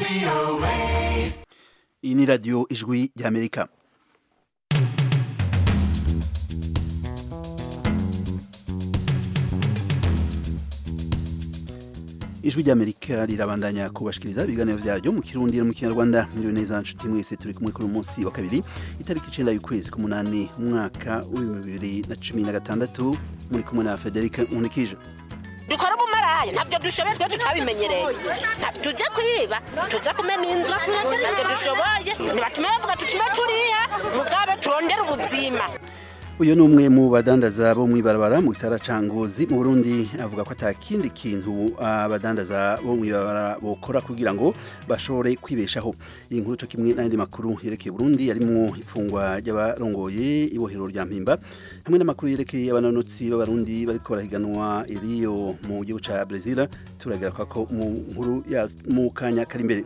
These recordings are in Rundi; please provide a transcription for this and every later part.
iyi ni radiyo ijwi ry'amerika ijwi ry'amerika rirabandanya kubashikiriza ibiganiro byaryo mu kirundi no mu kinyarwanda mwiriwe neza nshuti mwese turi kumwe kuri uyu munsi wa kabiri itariki icenda y'ukwezi k'umunani umwaka w'ibihumbi bibiri na cumi na gatandatu muri kumwe na federike nkunikije dukora ubumarayi ntabyo dushoboye twe tutabimenyereye tujye kwiba tuze kumena inzu ntabyo dushoboye ntibatume bavuga tutume turiya mugabe turondere ubuzima uyu ni umwe mu badandaza bo mw'ibarabara mu gisara ca ngozi mu burundi avuga ko ata kindi kintu abadandaza bo mw'ibarabara bokora kugira ngo bashobore kwibeshaho iyi nkuru co kimwe n'ayandi makuru yerekeye burundi yarimwo ifungwa ry'abarongoye ibohero rya mpimba hamwe n'amakuru yerekeye abanonotsi b'abarundi bariko barahiganwa iriyo mu gihugu ca brezil turagera ko mu nkuru ya mu kanya kari imbere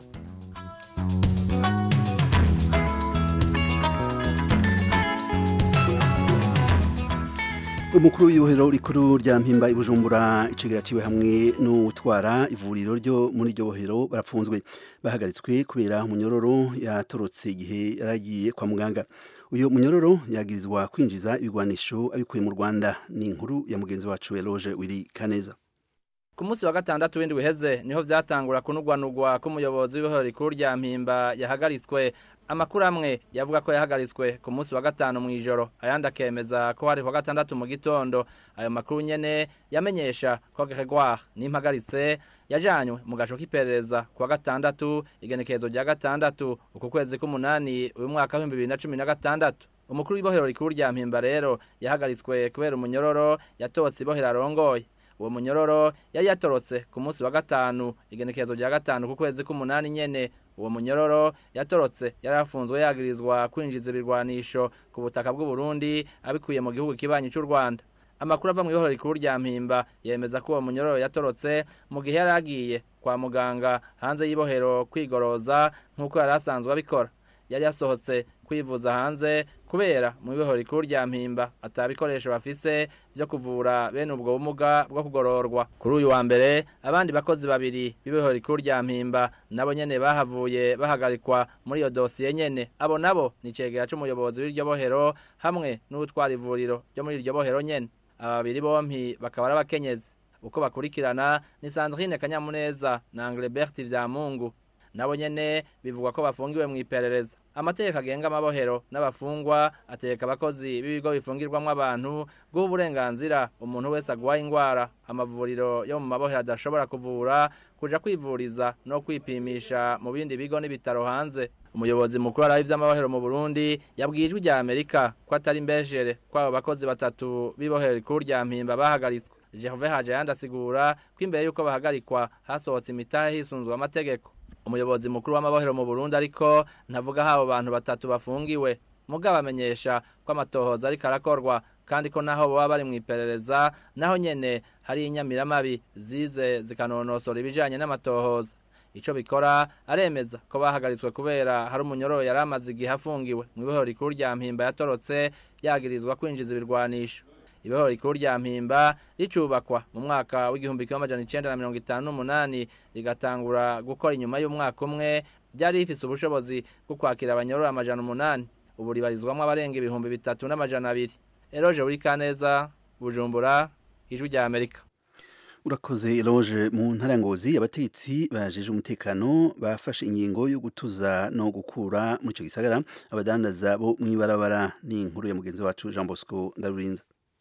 umukuru w'ibohero rikuru rya mpimba ibujumbura icegera ciwe hamwe n'utwara ivuriro ryo muri iryo bohero barapfunzwe bahagaritswe kubera umunyororo yatorotse igihe yaragiye kwa muganga uyu munyororo yagirizwa kwinjiza ibigwanisho abikuye mu rwanda ni inkuru ya mugenzi wacu eloge wiri kaneza ku munsi wa gatandatu w'indwi uheze niho vyatangura kunugwanugwa k'umuyobozi w'ibohero rikuru rya mpimba yahagaritswe amakuru amwe yavuga ko yahagaritswe ku munsi wa gatanu mu ijoro ayandi akemeza ko hari kwa gatandatu mu gitondo ayo makuru nyene yamenyesha ko Gregoire nimpagaritse yajanywe mu gasho k'iperereza ku wa gatandatu igenekerezo rya gatandatu uku kwezi k'umunani uyu mwaka w'ibihumbi bibiri na cumi na gatandatu umukuru w'ibohero rikuru rya mpimba rero yahagaritswe kubera umunyororo yatotse ibohero arongoye uwo munyororo yari yatorotse ku munsi wa gatanu igenekerezo rya gatanu ku kwezi k'umunani nyene uwo munyororo yatorotse yari afunzwe yagirizwa kwinjiza ibirwanisho ku butaka bw'u Burundi abikuye mu gihugu kibanyi cy'u Rwanda amakuru ava mu ibohero rikuru rya mpimba yemeza ko uwo munyororo yatorotse mu gihe yari agiye kwa muganga hanze y'ibohero kwigoroza nk'uko yari asanzwe abikora yari yasohotse kwivuza hanze kubera mu ibohero rikuru rya mpimba atabikoresho bafise vyo kuvura bene ubwo bumuga bwo kugororwa kuri uyu wa mbere abandi bakozi babiri b'ibohero rikuru rya mpimba nabo nyene bahavuye bahagarikwa muri iyo dosiye nyene abo nabo ni cegera c'umuyobozi w'iryo bohero hamwe n'utwara ivuriro ryo muri iryo bohero nyene aba babiri bompi bakaba ari abakenyezi uko bakurikirana ni Sandrine Kanyamuneza na Anglebert Vyamungu nabo nyene bivugwa ko bafungiwe mu iperereza amategeko agenga amabohero n'abafungwa ategeka abakozi b'ibigo bifungirwamo abantu guha uburenganzira umuntu wese agwaye ingwara amavuriro yo mu mabohero adashobora kuvura kuja kwivuriza no kwipimisha mu bindi bigo n'ibitaro hanze umuyobozi mukuru araho ivy'amabohero mu Burundi yabwiye ijwi rya Amerika ko atari mbeshere kw'abo bakozi batatu b'ibohero rikuru rya mpimba bahagaritswe Gervais Hajayandi asigura ko imbere y'uko bahagarikwa hasohotse imitahe hisunzwe amategeko umuyobozi mukuru w'amabohero mu Burundi ariko ntavuga habo bantu batatu bafungiwe mugabo amenyesha ko amatohoza ariko arakorwa kandi ko naho baba bari mu iperereza naho nyene hari inyamiramabi zize zikanonosora ibijanye n'amatohoza ico bikora aremeza ko bahagaritswe kubera hari umunyororo yari amaze igihe afungiwe mu ibohero rikuru rya mpimba yatorotse yagirizwa kwinjiza ibirwanisho ibohero rikuru rya mpimba ricubakwa mu mwaka w'igihumbi kimwe amajana icenda na mirongo itanu n'umunani rigatangura gukora inyuma y'umwaka umwe ryari rifise ubushobozi bwo kwakira abanyororo amajana umunani ubu ribarizwamwo abarenga ibihumbi bitatu n'amajana abiri eroje buri kaneza bujumbura ijwi rya amerika urakoze eloge mu ntara ngozi abategetsi bajeje umutekano bafashe ingingo yo gutuza no gukura mu ico gisagara abadandaza bo mw'ibarabara ni inkuru ya mugenzi wacu Jean Bosco Ndarurinza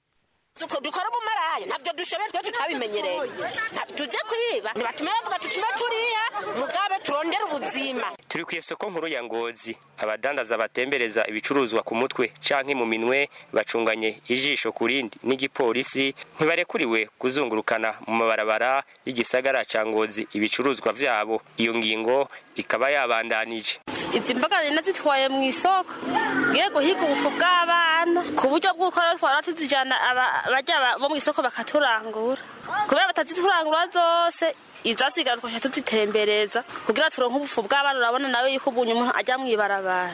dukora ubumarayi ntabyo dushoboye twe tutabimenyereye tujye kwiba ntibatume bavuga tutume turiya mugabe turondere ubuzima turi ku isoko nkuru ya ngozi abadandaza batembereza ibicuruzwa ku mutwe canke mu minwe bacunganye ijisho ku rindi n'igipolisi ntibarekuriwe kuzungurukana mu mabarabara y'igisagara ca ngozi ibicuruzwa vyabo iyo ngingo ikaba yabandanije izi mboga zina zitwaye mu isoko ngiye guhiga ubufu bw'abana ku buryo bw'uko twara tuzijana abajya bo mu isoko bakaturangura kubera bataziturangura zose izasigara twasha tuzitembereza kugira turonke ubufu bw'abana urabona nawe yuko ubunye umuntu ajya mu ibarabara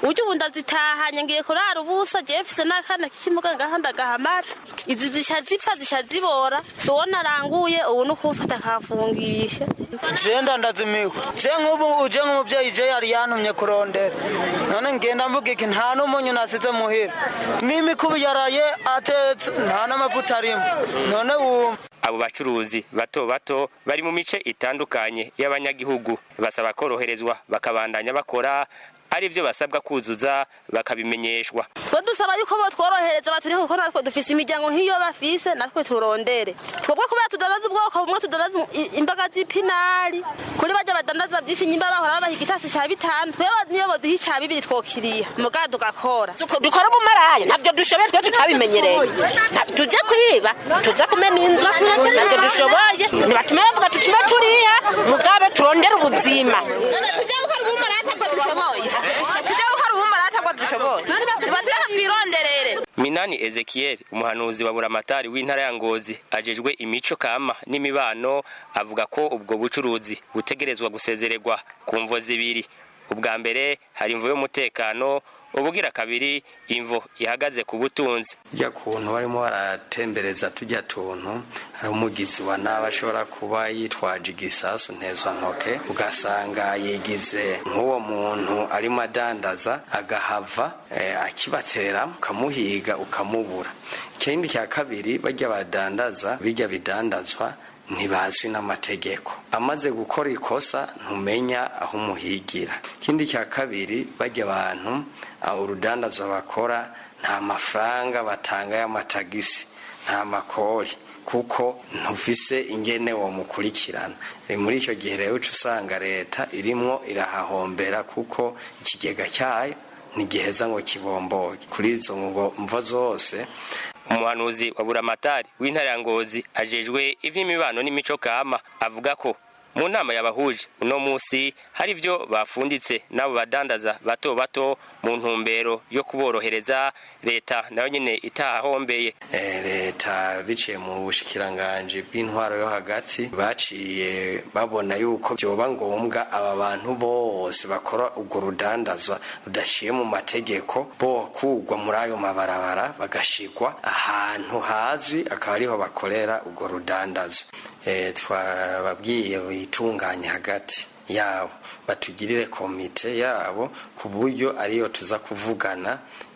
uburyo ubu ndazitahanye ngiye kurara ubusa jewe mfise n'akana k'ikimuga ngaha ndagahamara izi zisha zipfa zisha zibora siwo naranguye ubu ni ukumfata akamfungisha jenda ndazimiwe je nk'ubu uje nk'umubyeyi je yari yantumye kurondera none ngenda mvuga iki nta n'umunyu nasize muhira n'imikubi yaraye atetse nta n'amavuta arimo none wumva abo bacuruzi bato bato bari mu mice itandukanye y'abanyagihugu basaba koroherezwa bakabandanya bakora ari byo basabwa kuzuza bakabimenyeshwa twe dusaba yuko botworohereza baturiho kuko natwe dufise imiryango nk'iyo bafise natwe turondere twebwe kubera tudandaza ubwoko bumwe tudandaza i- imboga z'ipinari kuri barya badandaza vyinshi nyimba bahora babaha igitasi ca bitanu twebwe niyo boduha ica bibiri twokiriya mugabo tugakora dukora ubumaraya ntabyo dushoboye twe tutabimenyereye Nta- tuje kwiba tuza kumena inzu ntabyo dushoboye ntibatume bavuga tutume turiha mugabe turondere ubuzima tujya gukora ubumaraya ntabwo dushoboye tujya gukora ubumaraya ntabwo dushoboye nibatureka twironderere minani ezekiel umuhanuzi wa buramatari w'intara ya ngozi ajejwe imico kama n'imibano avuga ko ubwo bucuruzi butegerezwa gusezererwa ku mvo zibiri ubwa mbere hari imvo y'umutekano ubugira kabiri imvo ihagaze ku butunzi ujya kuntu barimo baratembereza tujya tuntu hari umugizi wa nabi ashobora kuba yitwaje igisasu ntezwantoke ugasanga yigize nk'uwo muntu arimo adandaza agahava eh, akibatera ukamuhiga ukamubura ikindi cya kabiri bajya badandaza bijya bidandazwa ntibazwi n'amategeko amaze gukora ikosa ntumenya aho umuhigira ikindi cya kabiri bajya abantu ah, urudandazwa bakora nta mafaranga batanga y'amatagisi nta makori kuko ntufise ingene womukurikirana Ni muri icyo gihe rero uca usanga leta irimwo irahahombera kuko ikigega cyayo ntigiheza ngo kibomboge kuri izo ngo mvo zose umuhanuzi wa buramatari w'intara ya ngozi ajejwe ivy'imibano n'imico kama avuga ko mu nama yabahuje uno musi hari ibyo bafunditse n'abo badandaza bato bato mu ntumbero yo kuborohereza leta nayo nyene itahahombeye Eh, leta biciye mu bushikiranganji bw'intwaro yo hagati baciye babona yuko byoba ngombwa aba bantu bose bakora urwo rudandazwa rudashiye mu mategeko bokugwa muri ayo mabarabara bagashigwa ahantu hazwi akaba ariho bakorera urwo rudandazwa Eh, twababwiye bitunganye hagati yabo batugirire komite yabo ku buryo ariyo tuza kuvugana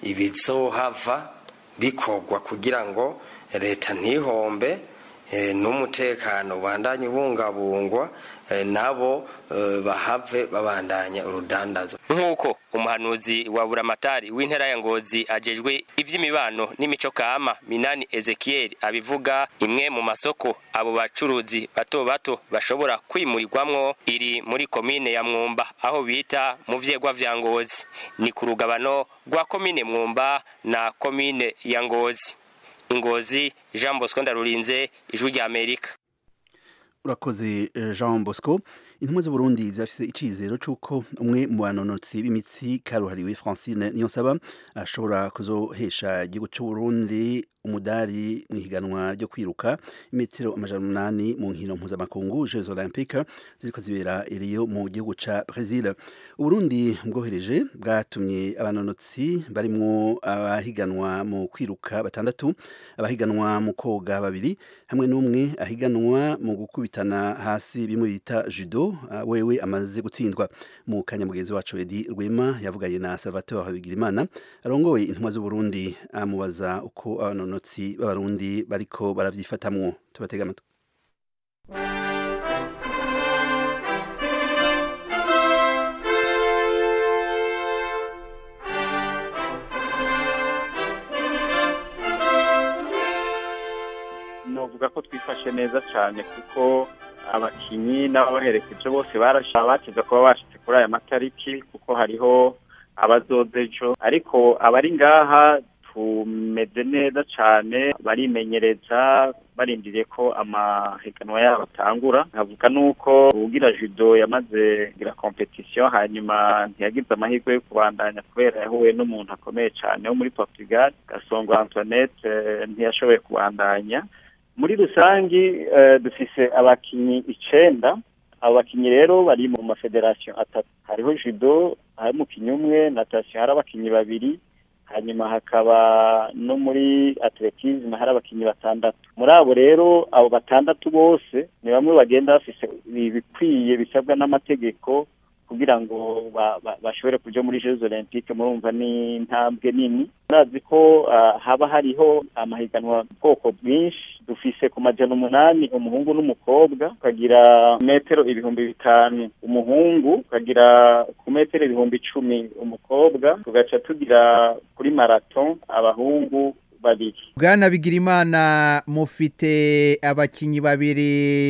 ibizohava bikorwa kugira ngo leta ntihombe eh, n'umutekano ubandanye ubungabungwa eh, nabo eh, bahave babandanya urudandazo nk'uko umuhanuzi wa buramatari w'intara ya ngozi ajejwe ivy'imibano n'imico kama minani ezekiel abivuga imwe mu masoko abo bacuruzi bato bato bashobora kwimurirwamwo iri muri komine ya mwumba aho bita mu vyegwa vya ngozi ni ku rugabano rwa komine mwumba na komine ya ngozi ingozi jean bosco ndarurinze ijwi rya amerika urakoze eh, jean bosco intumwa z'uburundi zirafise icizero c'uko umwe mu banonotsi b'imitsi karuhariwe francine niyonsaba ashobora kuzohesha igihugu c'uburundi umudari mu ihiganwa ryo kwiruka imetero amajana umunani mu nkino mpuzamakungu jeux olympique ziriko zibera iriyo mu gihugu ca brésil uburundi bwohereje bwatumye abanonotsi barimwo abahiganwa mu kwiruka batandatu abahiganwa mu koga babiri hamwe n'umwe ahiganwa mu gukubitana hasi bimwe bita judo uh, wewe amaze gutsindwa mu kanya mugenzi wacu edi rwema yavuganye na salvatore bigirimana arongoye intumwa z'uburundi amubaza uko abanonotsi b'abarundi bariko baravyifatamwo tubatega amatwi novuga ko twifashe neza cyane kuko abakinyi n'ababaherekeje bose barasha bateze kuba bashitse kuri aya matariki kuko hariho abazoza ejo ariko abari ngaha tumeze neza cyane barimenyereza barindiriye ko amahiganwa yabo atangura nkavuga nuko ugira judo yamaze kugira competition hanyuma ntiyagize amahirwe yo kubandanya kubera yahuye n'umuntu akomeye cyane wo muri Portugal Gasongo Antoinette eh, ntiyashoboye kubandanya muri rusangi eh, dufise abakinyi icenda abo bakinnyi rero bari mu mafederasiyo atatu hariho judo hari umukinnyi umwe natasiyo hari abakinnyi babiri hanyuma hakaba no muri atletisme hari abakinnyi batandatu muri abo rero abo batandatu bose ni bamwe bagenda bafise ibikwiye bisabwa n'amategeko kugira ngo ba- ba- bashobore kuja muri Jeux Olympiques murumva ni intambwe nini murazi ko ah, haba hariho amahiganwa bwoko bwinshi dufise ku majana umunani umuhungu n'umukobwa ukagira metero ibihumbi bitanu umuhungu ukagira ku metero ibihumbi icumi umukobwa tugaca tugira kuri marathon abahungu babiri bwana bigirimana mufite abakinnyi babiri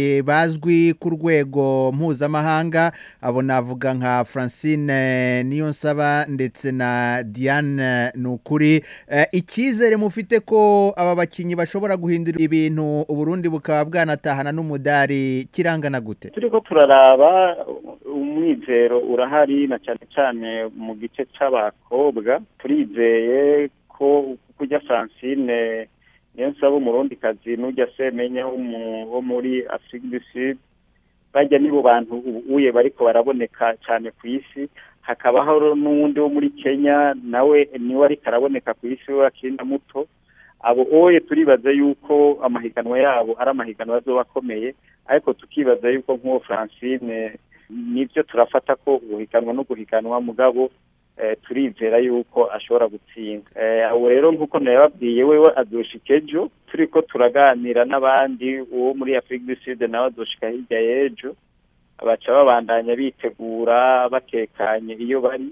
bazwi ku rwego mpuzamahanga abo navuga nka francine niyonsaba ndetse na diane nukuri Eh, icyizere mufite ko aba bakinnyi bashobora guhindura ibintu uburundi bukaba bwanatahana n'umudari kirangana gute turiko turaraba umwizero urahari na cyane cyane mu gice c'abakobwa turizeye ko kujya francine niyo nsaba umurundikazi n'ujya semenya wo mu- wo muri afrique du sud bajya nibo bantu ubuye bariko baraboneka cyane ku isi hakabaho n'uwundi wo muri kenya nawe niwe ariko araboneka ku isi we akiri na muto abo oye turibaza yuko amahiganwa yabo ari amahiganwa azoba akomeye ariko tukibaza yuko nk'uwo francine nibyo turafata ko guhiganwa no guhiganwa mugabo eh, turizera yuko ashobora gutsinda Eh, abo rero nk'uko nababwiye wewe azoshika ejo turiko turaganira n'abandi uwo muri afurika du sud nawe azoshika hirya y'ejo baca babandanya bitegura batekanye iyo bari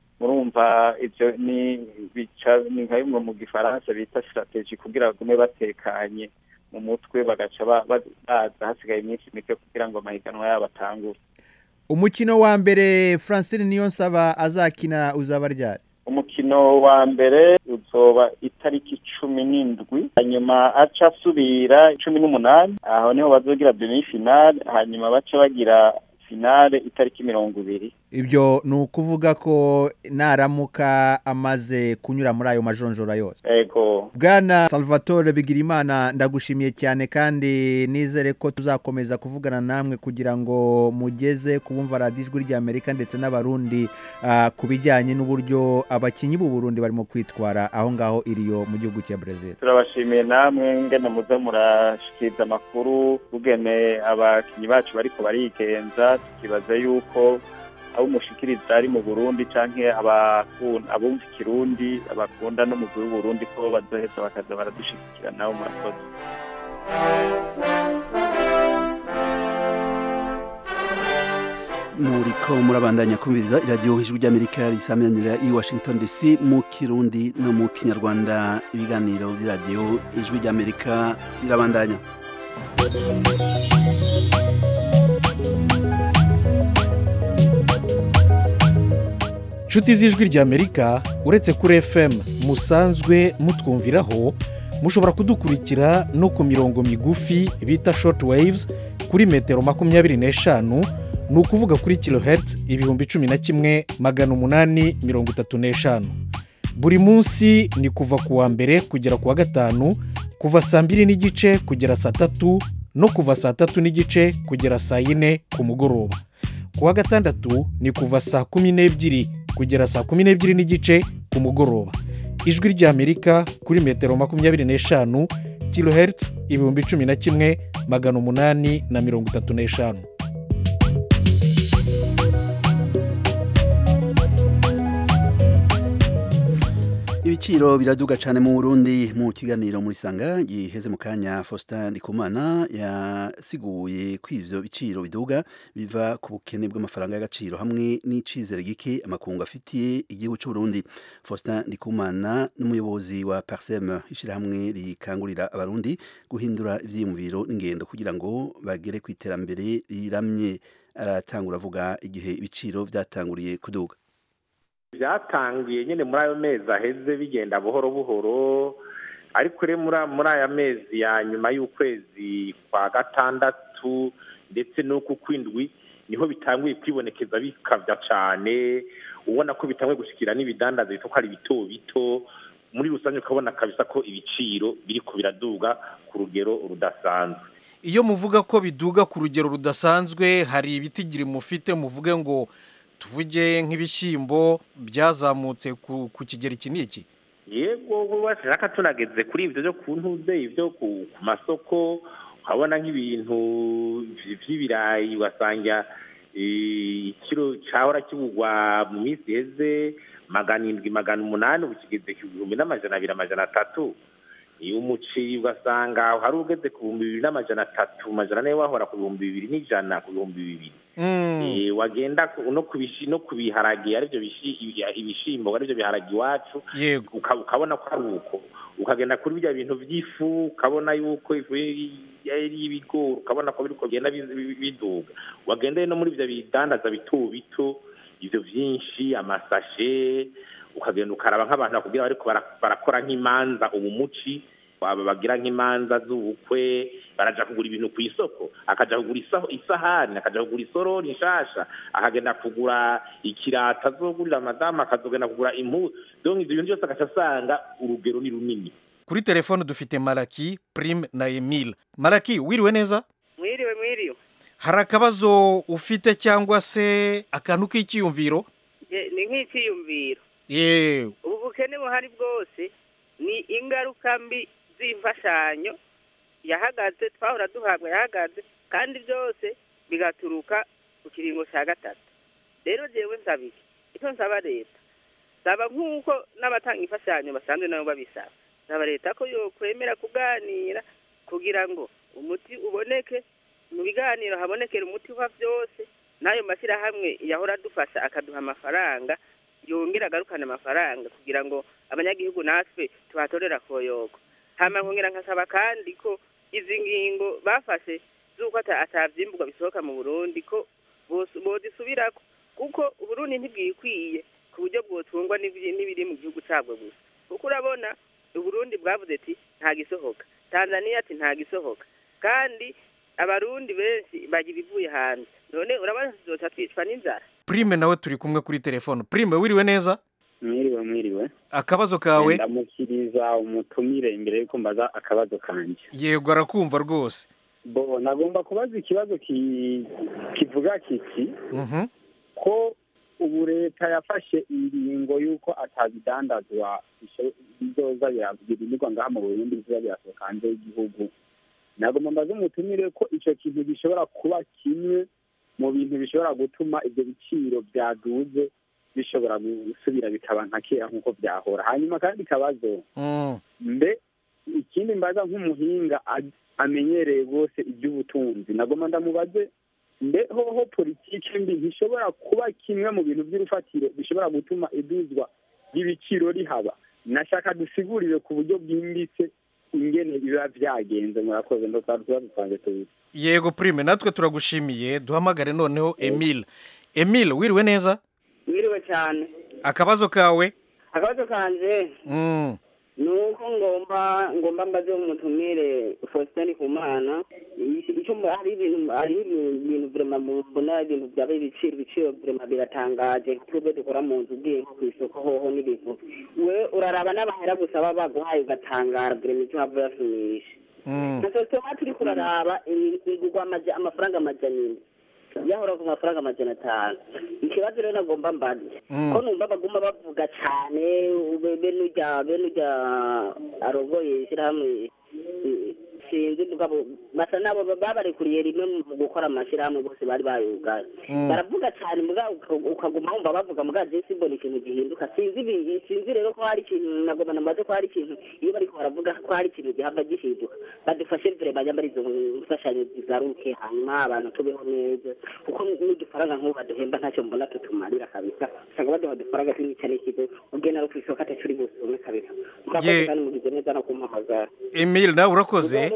murumva ivyo ni bica ni nka bimwe mu gifaransa bita strategie kugira bagume batekanye mu mutwe bagaca ba- ba- baza hasigaye iminsi mike kugira ngo amahiganwa yabo atangure umukino wa mbere francine niyonsaba azakina uzaba ryari umukino wa mbere uzoba itariki cumi n'indwi hanyuma aca asubira cumi n'umunani aho niho bazogira demi finale hanyuma baca bagira finale itariki mirongo ibiri ibyo ni ukuvuga ko naramuka amaze kunyura muri ayo majonjora yose ego bwana salvatore bigirimana ndagushimiye cyane kandi nizere ko tuzakomeza kuvugana namwe kugira ngo mugeze ku bumva radiyo ijwi ry'amerika ndetse n'abarundi ah, ku bijyanye n'uburyo abakinnyi b'u Burundi barimo kwitwara aho ngaho iriyo mu gihugu cya brezil turabashimiye namwe ngene muza murashikiriza amakuru kugene abakinyi bacu bariko barigenza tukibaza yuko abo mushikiriza ari mu burundi canke abakun- abumva ikirundi abakunda n'umugwi w'uburundi ko bazoheza bakaza baradushigikira nabo murakoze muriko murabandanya kumviriza iradiyo ijwi ry'amerika risamanira i washington dc mu kirundi no mu kinyarwanda ibiganiro by'iradiyo ijwi ry'amerika birabandanya inshuti z'ijwi ry'amerika uretse kuri fm musanzwe mutwumviraho mushobora kudukurikira no ku mirongo migufi bita short waves kuri metero makumyabiri n'eshanu ni ukuvuga kuri kilohertz ibihumbi cumi na kimwe magana umunani mirongo itatu n'eshanu buri munsi ni kuva ku wa mbere kugera ku wa gatanu kuva saa mbiri n'igice kugera saa tatu no kuva saa tatu n'igice kugera saa yine ku mugoroba ku wa gatandatu ni kuva saa kumi n'ebyiri kugera saa kumi n'ebyiri n'igice ku mugoroba ijwi ry'amerika kuri metero makumyabiri n'eshanu kilohertz ibihumbi cumi na kimwe magana umunani na mirongo itatu n'eshanu ibiciro biraduga cyane mu burundi mu kiganiro muri sanga giheze mu kanya faustin ndikumana yasiguye ko ivyo biciro biduga biva ku bukene bw'amafaranga y'agaciro hamwe n'icizere gike amakungu afitiye igihugu cy'uburundi faustin ndikumana n'umuyobozi wa parsem ishyirahamwe rikangurira abarundi guhindura ivyiyumviro n'ingendo kugira ngo bagere ku iterambere riramye aratangura avuga igihe ibiciro vyatanguriye kuduga byatangiye nyine muri ayo mezi aheze bigenda buhoro buhoro ariko rero muri muri aya mezi ya nyuma y'ukwezi kwa gatandatu ndetse n'uku kw'indwi niho bitanguye kwibonekeza bikabya cyane ubona ko bitanguye gushyikira n'ibidandaza bito ko ari bito bito muri rusange ukabona kabisa ko ibiciro biriko biraduga ku rugero rudasanzwe iyo muvuga ko biduga ku rugero rudasanzwe hari ibitigiri mufite muvuge ngo tuvuge nk'ibishyimbo byazamutse ku ku kigero iki n'iki yego bashaka tunageze kuri ibyo byo ku ntuze ibyo ku ku masoko ukabona nk'ibintu vy- vy'ibirayi ugasanga eh, ikiro cahora kigurwa mu minsi iheze magana indwi magana umunani ubu kigeze ku bihumbi n'amajana abiri amajana atatu iyo umuceri ugasanga hari ugeze ku bihumbi bibiri n'amajana atatu amajana ane wahora ku bihumbi bibiri n'ijana ku bihumbi bibiri Eh, wagenda ku- no ku bishi- no ku biharage aribyo bishi- ibi- ibishimbo aribyo biharage iwacu yego uka- ukabona ko ari uko ukagenda kuri bya bintu by'ifu ukabona yuko ifu y'ibigori ukabona ko biriko bigenda bi- bi- biduga wagenda no muri ibyo bidandaza bito bito ibyo byinshi amasashe ukagenda ukaraba nk'abantu bakubwira bariko bara- barakora nk'imanza ubu muci aba bagira nk'imanza z'ubukwe baraja kugura ibintu ku isoko akaja kugura isaho- isahani akaja kugura isorori nshasha akagenda kugura ikirata azogurira madamu akazogenda kugura impuzu donc ivyo bintu byose agaca asanga urugero ni runini kuri telefone dufite maraki prime na emile maraki wiriwe neza mwiriwe mwiriwe hari akabazo ufite cyangwa se akantu k'icyiyumviro Je- ni nk'icyiyumviro yewe ubu bukene buhari bwose ni ingaruka mbi z'imfashanyo yahagaze twahora duhabwa yahagaze kandi byose bigaturuka ku kiringo cya gatatu rero jewe nsaba iki icyo nsaba leta saba nk'uko n'abatanga imfashanyo basanzwe nabo babisaba saba leta ko yokwemera kuganira kugira ngo umuti uboneke mu biganiro habonekera umuti wa byose n'ayo mashyirahamwe yahora adufasha akaduha amafaranga yongera agarukane amafaranga kugira ngo abanyagihugu natwe tuhatorera koyoko hama nkongera nkasaba kandi ko izi ngingo bafashe z'uko ata- atavyimburwa bisohoka mu burundi ko bos- bozisubirako kuko uburundi ntibwikwiye ku buryo bwotungwa n'ibiri n'ibiri mu gihugu cabwo gusa kuko urabona uburundi bwavuze ati nta gisohoka tanzania ati nta gisohoka kandi abarundi benshi barya ibivuye hanze none urabona tuzoca twicwa n'inzara prime nawe turi kumwe kuri telefone prime wiriwe neza mwiriwe mwiriwe akabazo kawe ndamukiriza umutumire imbere yuko mbaza akabazo kanje yego arakumva rwose bo nagomba kubaza ikibazo ki- kivuga kiti Mhm. ko ubu leta yafashe ingingo y'uko atabidandazwa bisho- bizoza biragurirwa ngaha mu burundi bizoza birasohoka hanze y'igihugu nagomba mbaze umutumire ko ico kintu gishobora kuba kimwe mu bintu bishobora gutuma ibyo biciro byaduze bishobora gusubira bikaba nka kera nk'uko byahora hanyuma kandi kabazo Mm. mbe ikindi mbaza nk'umuhinga a- amenyereye rwose iby'ubutunzi nagomba ndamubaze mbe hoho politiki mbi ntishobora kuba kimwe mu bintu by'urufatiro bishobora gutuma iduzwa ry'ibiciro rihaba nashaka dusigurire ku buryo bwimbitse ingene biba byagenze murakoze ndo twari tuba dupanze tuzi yego prime natwe turagushimiye duhamagare noneho emile emile wiriwe neza mwiriwe cyane akabazo kawe akabazo kanje Mm. ni uko ngomba ngomba mbaze umutumire faustin kumana icyo mba- hari ibintu hari ibintu vrema mbona ibintu byaba ibiciro ibiciro vrema biratangaje twebwe dukora mu nzu ugiye nko ku isoko hoho n'ibintu we uraraba n'abahera gusa baba baguhaye ugatangara vrema icyo hava yasumisha Mm. na sosoma turi kuraraba igurwa amaja- amafaranga amajana ine yahora ku mafaranga amajana atanu ikibazo rero nagomba mbaze Mm. ko numva baguma bavuga cyane ube- bene urya bene urya arogoye ishyirahamwe eh, sinzi mugabo basa nabo babarekuriye rimwe mu gukora amashyirahamwe bose bari bayugaye Mm. baravuga cyane muga uka- ukaguma wumva bavuga muga je simbona ikintu gihinduka sinzi ibi- sinzi rero ko hari ikintu nagomba namaze ko hari ikintu iyo bariko baravuga ko hari ikintu gihava gihinduka badufashe vire banyambara izo mfashanyo zigaruke hanyuma abantu tubeho neza kuko n'udufaranga nk'ubu baduhemba ntacyo mbona tutumarira kabisa usanga baduha udufaranga tw'imica n'ikigo ugenda no kw'isoko ataco uri busume kabisa murakoze Ye- kandi mugize neza no kumpamagara emile nawe urakoze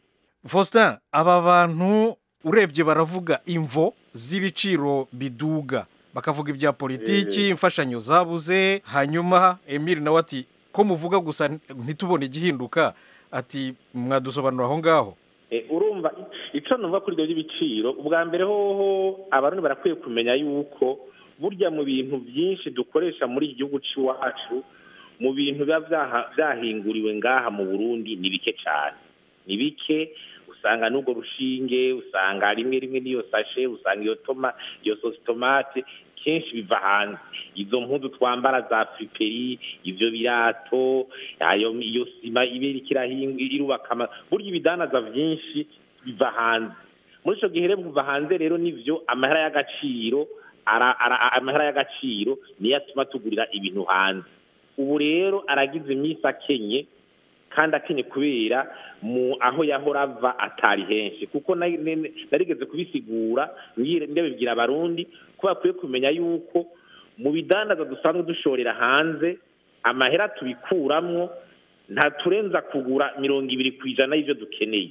faustin aba bantu urebye baravuga imvo z'ibiciro biduga bakavuga ibya politiki imfashanyo zabuze hanyuma emile nawe ati ko muvuga gusa ntitubone igihinduka ati mwadusobanura aho ngaho Eh, urumva ico numva kuri ibyo by'ibiciro ubwa mbere hoho abarundi barakwiye kumenya yuko burya mu bintu byinshi dukoresha muri iki gihugu c'iwacu mu bintu biba vyaha- vyahinguriwe ngaha mu burundi ni bike cane ni bike usanga n'ubwo rushinge usanga rimwe rimwe n'iyo sashe usanga iyo toma iyo sosi tomate kenshi biva hanze izo mpuzu twambara za friperi ivyo birato ayo iyo sima iba iriko irahinga irubaka ama- burya ibidanaza vyinshi biva hanze muri ico gihe rero kuva hanze rero nivyo amahera y'agaciro ara- ara- amahera y'agaciro niyo atuma tugurira ibintu hanze ubu rero aragize iminsi akenye kandi akenye kubera mu aho yahora ava atari henshi kuko na- ne- narigeze kubisigura ngire- ndabibwira abarundi ko bakwiye kumenya yuko mu bidandaza dusanzwe dushorera hanze amahera tubikuramwo ntaturenza kugura mirongo ibiri ku ijana y'ivyo dukeneye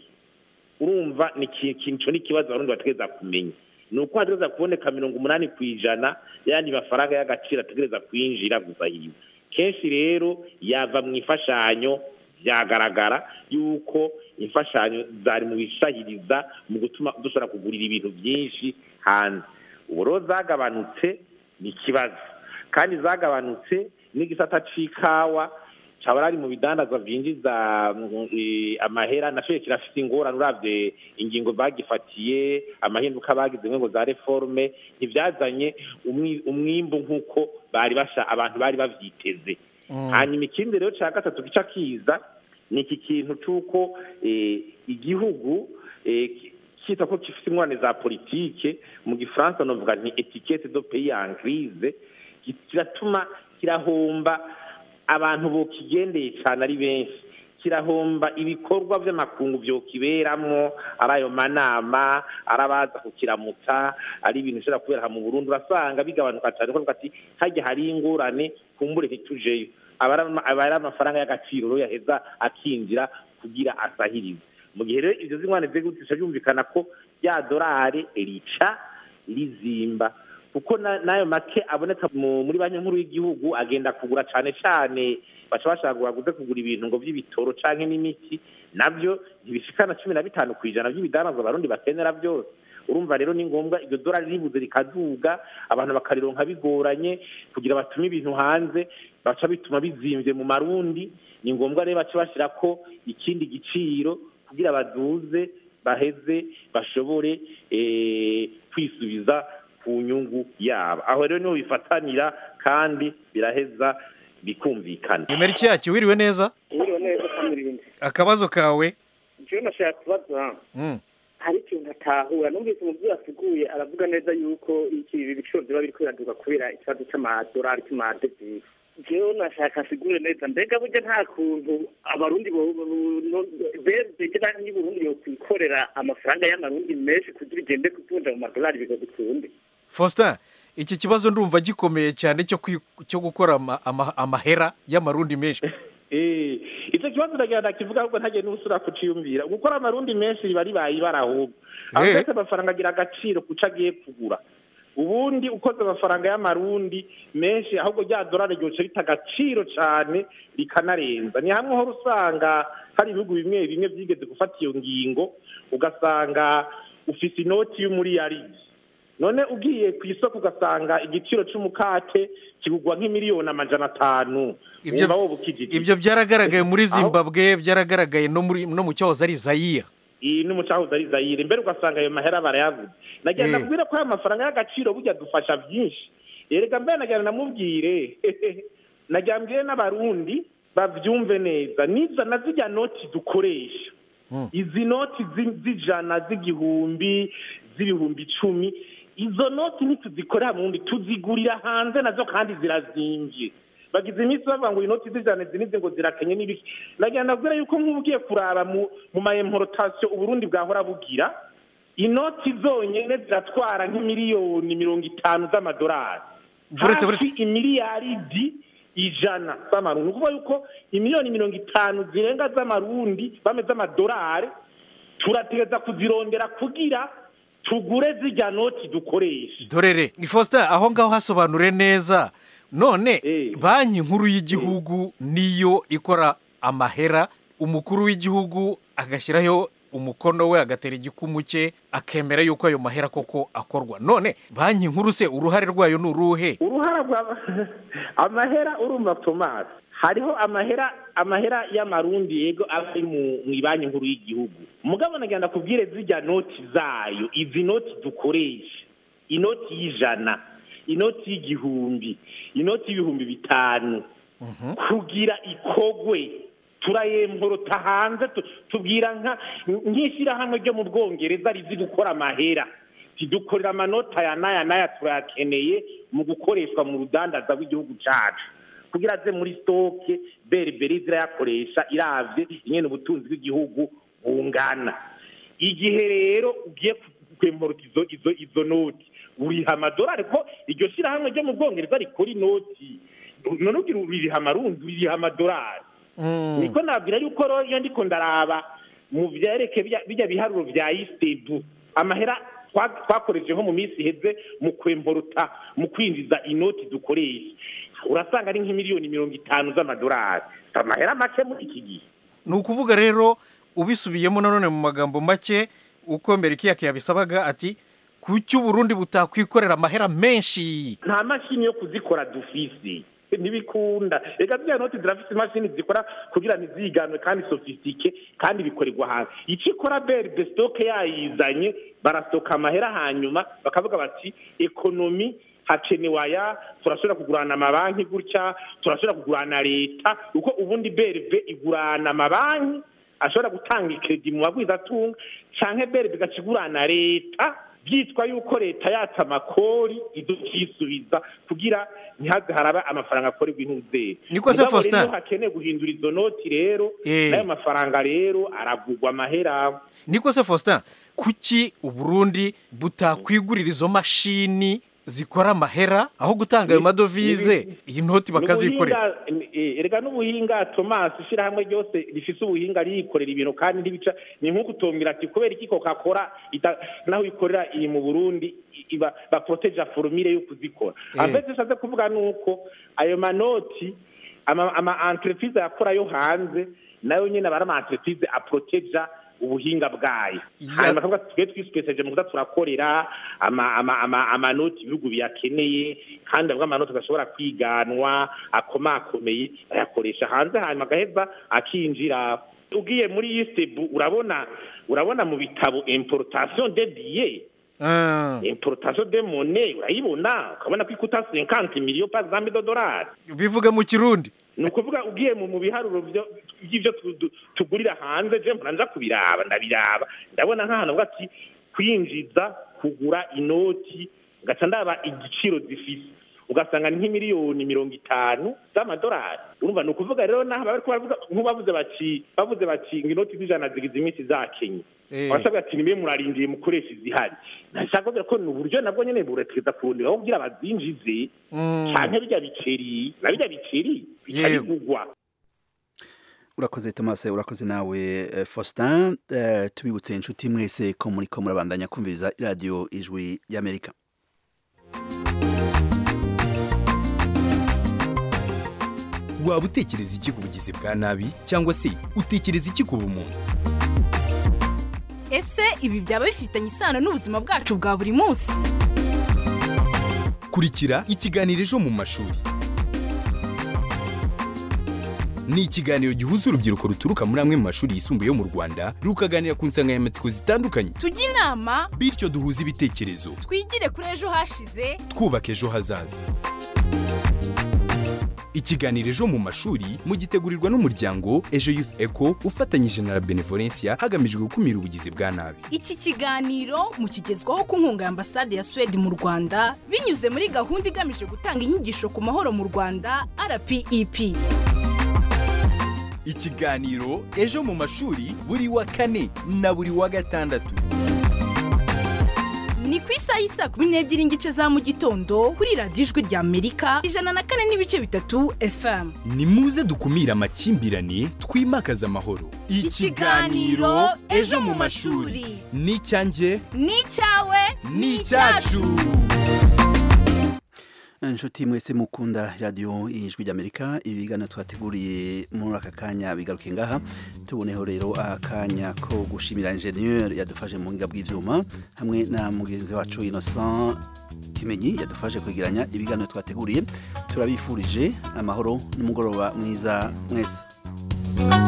urumva ni iki- ico ni ikibazo abarundi bategereza kumenya ni uko hategereza kuboneka mirongo umunani ku ijana y'ayandi mafaranga y'agaciro ategereza kwinjira gusa yiwe kenshi rero yava mu ifashanyo byagaragara yuko imfashanyo zari mu bisahiriza mu gutuma dushobora kugurira ibintu byinshi hanze ubu rero zagabanutse ni ikibazo kandi zagabanutse n'igisata c'ikawa cyaba ari mu bidandaza byinjiza mm, eh, amahera nashoye kirafite ingorane uravye ingingo bagifatiye amahinduka bagize ngo za reforme ntibyazanye umwi- umwimbu nk'uko bari basha abantu bari bavyiteze hanyuma ikindi rero cya gatatu gica kiza ni iki kintu cy'uko eh, igihugu eh, ki- kita ko gifite ingorane za politike mu gifaransa novuga nti etikete do pays en crise ki- kiratuma kirahomba abantu bokigendeye cyane ari benshi kirahomba ibikorwa by'amakungu byokiberamwo ari ayo manama ari abaza kukiramutsa ari ibintu bishobora kubera aha mu burundi urasanga bigabanuka cyane kuko ati hajya hari ingorane kumbure ntitujeyo aba ari ama- aba ari amafaranga y'agaciro rero yaheza akinjira kugira asahirize mu gihe rero ibyo zingwane zigutisha byumvikana ko rya dorari rica rizimba kuko na- n'ayo make aboneka mu- muri banki nkuru y'igihugu agenda kugura cyane cyane baca bashaka ngo baguze kugura ibintu ngo by'ibitoro canke n'imiti nabyo ntibishikana cumi na bitanu ku ijana by'ibidanazwa abarundi bakenera byose urumva rero ni ngombwa iryo dorari ribuze rikaduga abantu bakarironka bigoranye kugira batume ibintu hanze baca bituma bizimvye mu marundi ni ngombwa rero baca bashirako ikindi giciro kugira baduze baheze bashobore eh, kwisubiza ku nyungu yabo aho rero niho bifatanira kandi biraheza bikumvikana imeriki yacyo wiriwe neza Mwiriwe neza kamirindi akabazo kawe jewe nashaka kubaza Mm. hari ikintu atahura numvise umubyeyi asiguye aravuga neza yuko iki ibi biciro biba biriko biraduka kubera ikibazo c'amadolari c'amadevize jewe nashaka asigure neza mbega burya nta kuntu abarundi bege banki y'uburundi yokwikorera amafaranga y'amarundi menshi kugira igende kuvunja mu madolari bigadukunde faustin iki kibazo ndumva gikomeye cyane cyo kwi- cyo gukora ama- ama- amahera y'amarundi menshi Eh, icyo kibazo ndagira ndakivuga ahubwo ntagiye n'usura kuciyumvira gukora amarundi menshi riba ribaye ibara ahubwo aho Eh. mbese amafaranga agira agaciro kuco agiye kugura ubundi ukoze amafaranga y'amarundi menshi ahubwo rya dorari ryoca rita agaciro cyane rikanarenza ni hamwe hora usanga hari ibihugu bimwe bimwe byigeze gufata iyo ngingo ugasanga ufise inoti y'umuriyaridi none ugiye ku isoko ugasanga igiciro c'umukate kigugwa nk'imiliyoni amajana atanu Ibyo- wumva woba ukijijwe. ibyo byaragaragaye muri Aho- zimbabwe byaragaragaye no muri no mu cyahoze ari zayire iyi n'umucahuzi ari zayire mbere ugasanga ayo mahera barayavuze nagira Eh. ndabwire ko ayo mafaranga y'agaciro burya dufasha byinshi erega mbere nagira namubwire nagira mbwire n'abarundi bavyumve neza niza na zirya noti dukoresha izi noti zi- z'ijana z'igihumbi z'ibihumbi icumi izo noti ntituzikorera mu wundi tuzigurira hanze nazo kandi zirazimvye bagize iminsi bavuga ngo inoti z'ijana izi nizi ngo zirakenye n'ibiki nagira ndabwira yuko nk'ubu ugiye kuraba mu mu ma importation uburundi bwahora bugira inoti zonyene ziratwara nk'imiliyoni mirongo itanu z'amadolari Buretse- hafi imiliyaridi ijana z'amarundi ni ukuvuga yuko imiliyoni mirongo itanu zirenga z'amarundi bame z'amadolari turategeza kuzirondera kugira tugure zirya noti dukoresha dorere ni faustin aho ngaho hasobanure neza none banki nkuru y'igihugu niyo ikora amahera umukuru w'igihugu agashyiraho umukono we agatera igikumu cye akemera yuko ayo mahera koko akorwa none banki nkuru se uruhare rwayo ni uruhe uruhara rwa amahera urumva tomasi hariho amahera amahera y'amarundi yego aba ari mu mu banki nkuru y'igihugu mugabo nagenda kubwire zijya noti zayo izi noti dukoresha inoti y'ijana inoti y'igihumbi inoti y'ibihumbi bitanu kugira ikogwe turayemporota hanze tu- tubwira nka nk'ishyirahamwe ryo mu bwongereza rizi gukora amahera tidukorera amanota aya n'aya n'aya turayakeneye mu gukoreshwa mu rudandaza rw'igihugu cyacu kugira aze muri sitoke beriberi zirayakoresha iravye ingene ubutunzi bw'igihugu bungana igihe rero ugiye kwemporota izo izo izo noti uriha amadolari ko iryo shyirahamwe ryo mu bwongereza rikora inoti none ugira uriha amarundi uriha amadolari niko nabwira yuko rero iyo ndiko ndaraba mu vyereke bijya- bijya biharuro vya istebu amahera twa- twakoresheje nko mu minsi iheze mu kwemporuta mu kwinjiza inoti dukoresha urasanga ari nk'imiliyoni mirongo itanu z'amadolari Si amahera make muri iki gihe ni ukuvuga rero ubisubiyemo nanone mu magambo make uko merikiya yabisabaga ati kuki uburundi butakwikorera amahera menshi nta mashini yo kuzikora dufise ntibikunda reka ziriya noti zirafise imashini zikora kugira ntiziganwe kandi sofisitike kandi bikorerwa hanze icyo ikora beride sitoke yayizanye barasoka amahera hanyuma bakavuga bati ekonomi hakenewe aya turashobora kugurana amabanki gutya turashobora kugurana leta kuko ubundi beride igurana amabanki ashobora gutanga ikredi mu bagwizatunga canke beride igaca igurana leta byitwa yuko leta yatse amakori idukisubiza kugira ntihaze haraba amafaranga akorerwa intuzeri Niko se Mugabo rero Faustin? iyo hakeneye guhindura izo noti rero Eh. n'ayo mafaranga rero aragurwa amahera niko se faustin kuki uburundi butakwigurira izo mashini zikora amahera aho gutanga ayo madovize iyi noti bakazikorera N'ubuhinga- eh, erega n'ubuhinga thomas ishyirahamwe ryose rifise ubuhinga riyikorera ibintu kandi ntibica ni nk'uko utombwira ati kubera iki coca-cola ita- naho ikorera iri mu burundi i- iba baporoteja forumire yo kuzikora Eh. ambese nshatse kuvuga ni uko ayo manoti ama ama entreprise yakora yo hanze nayo nyene aba ari ama entreprise aporoteja ubuhinga bwayo hanyuma tuvuga twe twisipeseje mu kuza turakorera ama- ama- ama- amanoti ibihugu biyakeneye kandi avuga amanoti adashobora kwiganwa akomakomeye ayakoresha hanze hanyuma agaheza akinjira ugiye muri yistebu urabona urabona mu bitabo importation de billets importation de monnaie urayibona ukabona ko ikuta 50 millions par exemple de dollars bivuga mu kirundi ni ukuvuga ugiye mu mu biharuro byo- by'ibyo tu- tu- tugurira hanze je mpora nja kubiraba ndabiraba ndabona nk'ahantu avuga ati kwinjiza kugura inoti ngaca ndaba igiciro zifise ugasanga ni nk'imiliyoni mirongo itanu z'amadolari urumva ni ukuvuga rero naho bariko baravuga nk'ubavuze bati bavuze bati ngo inoti z'ijana zigize iminsi zakenye Eh. abasabwa ati nibe murarindiye mukoresha izihari nashaka kuvuga ko ni uburyo nabwo nyene buretegeza kurondera aho kugira bazinjize canke birya biceri na birya biceri bikarigugwa urakoze Thomas urakoze nawe eh, Faustin Eh, tubibutse inshuti mwese ko muri ko murabandanya kumviriza radio ijwi y'Amerika waba utekereza iki ku bugizi bwa nabi cyangwa se utekereza iki ku bumuntu ese ibi byaba bifitanye isano n'ubuzima bwacu bwa buri munsi kurikira ikiganiro ejo mu mashuri ni ikiganiro gihuza urubyiruko ruturuka muri amwe mu mashuri yisumbuye yo mu rwanda rukaganira ku nsanganyamatsiko zitandukanye tujye inama bityo duhuze ibitekerezo twigire kuri ejo hashize twubaka ejo hazaza ikiganiro ejo mu mashuri mugitegurirwa n'umuryango ejo youth eco ufatanyije na la benevolencia hagamijwe gukumira ubugizi bwa nabi iki kiganiro mukigezwaho ku nkunga ya ambasade ya suwede mu rwanda binyuze muri gahunda igamije gutanga inyigisho ku mahoro mu rwanda rpep ikiganiro ejo mu mashuri buri wa kane na buri wa gatandatu ni ku isaha y'isaa kumi n'ebyiri n'igice za mu gitondo kuri radiyo ijwi rya amerika ijana na kane n'ibice bitatu fm ni muze dukumire amakimbirane twimakaze amahoro Ikiganiro Ejo mu mashuri. ni icyanjye ni icyawe ni icyacu inshuti mwese mukunda radiyo ijwi ry'amerika ibiganiro twateguriye muri aka kanya bigaruke ngaha tuboneho rero akanya ko gushimira injeniyeri yadufashe mu buhinga bw'ibyuma hamwe na mugenzi wacu innocent kimenyi yadufashe kwegeranya ibiganiro twateguriye turabifurije amahoro n'umugoroba mwiza mwese